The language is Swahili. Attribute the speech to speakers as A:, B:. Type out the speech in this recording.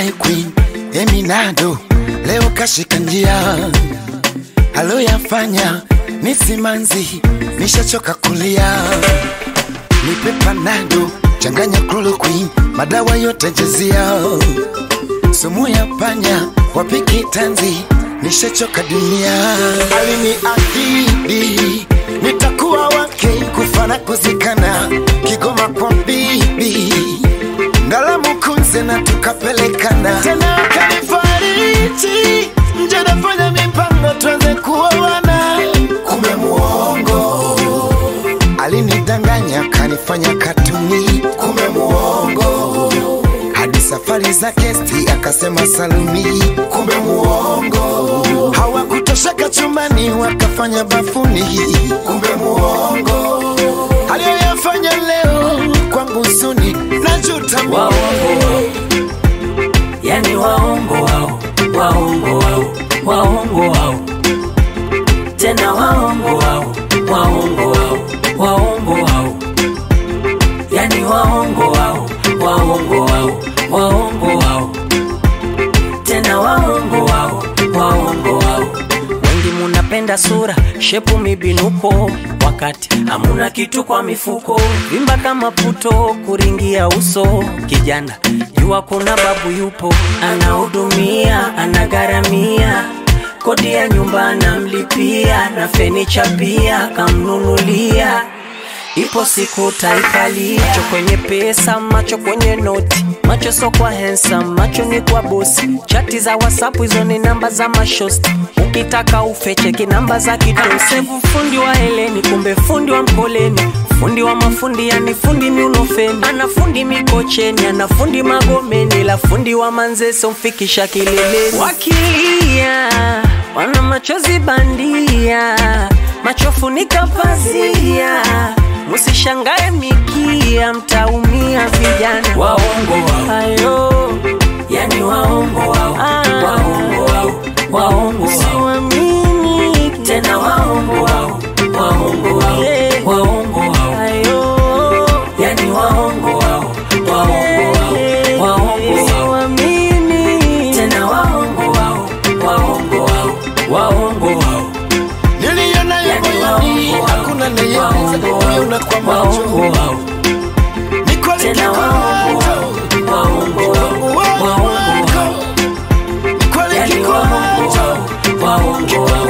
A: my queen Eminado leo kashika njia, aloyafanya ni simanzi, nishachoka kulia. Nipe panado, changanya chloroquine, madawa yote jazia, sumu ya panya, wapiki tanzi, nishachoka dunia. Aliniahidi nitakuwa wake, kufa na kuzikana, Kigoma kwa bibi Ndalamu kunze na tukapelekana tena, akanifariji nje, nafanya mipango tuanze kuoana, kumbe muongo. Alinidanganya kanifanya katuni, kumbe muongo. Hadi safari za kesti akasema saluni, kumbe muongo. Hawakutosheka chumbani wakafanya bafuni, kumbe muongo. Aliyoyafanya leo kwangu suni, najuta
B: waongo yani waongo wao waongo wao waongo wao tena waongo wao waongo wao waongo wao yani waongo wao waongo wao waongo wao tena waongo wao waongo wao wengi munapenda sura shepu mibinuko wakati hamuna kitu kwa mifuko vimba kama puto kuringia uso kijana jua kuna babu yupo anahudumia anagharamia kodi ya nyumba anamlipia na fenicha pia kamnunulia ipo siku taikalia macho kwenye pesa macho kwenye noti macho so kwa handsome macho ni kwa bosi chati za whatsapp hizo ni namba za mashosti ukitaka ufecheki namba za kitosevu fundi wa heleni kumbe fundi wa mkoleni fundi wa mafundi yani fundi miunofeni ana fundi mikocheni ana fundi magomeni la fundi wa manzeso mfikisha kileleni wakilia wana machozi bandia machofunika pazia musishangae mikia mtaumia vijana waongo wao ayo yani waongo wao ah. waongo wao waongo wao siwamini tena waongo wao waongo wao yeah. waongo wao ayo yani waongo wao waongo wao waongo wao siwamini tena waongo wao waongo wao waongo wao
A: niliona ya moyoni, hakuna nayeweza kuiona kwa macho. Ni kweli kikwazo,
B: waongo wao
A: wako. Ni kweli kikwazo,
B: waongo wao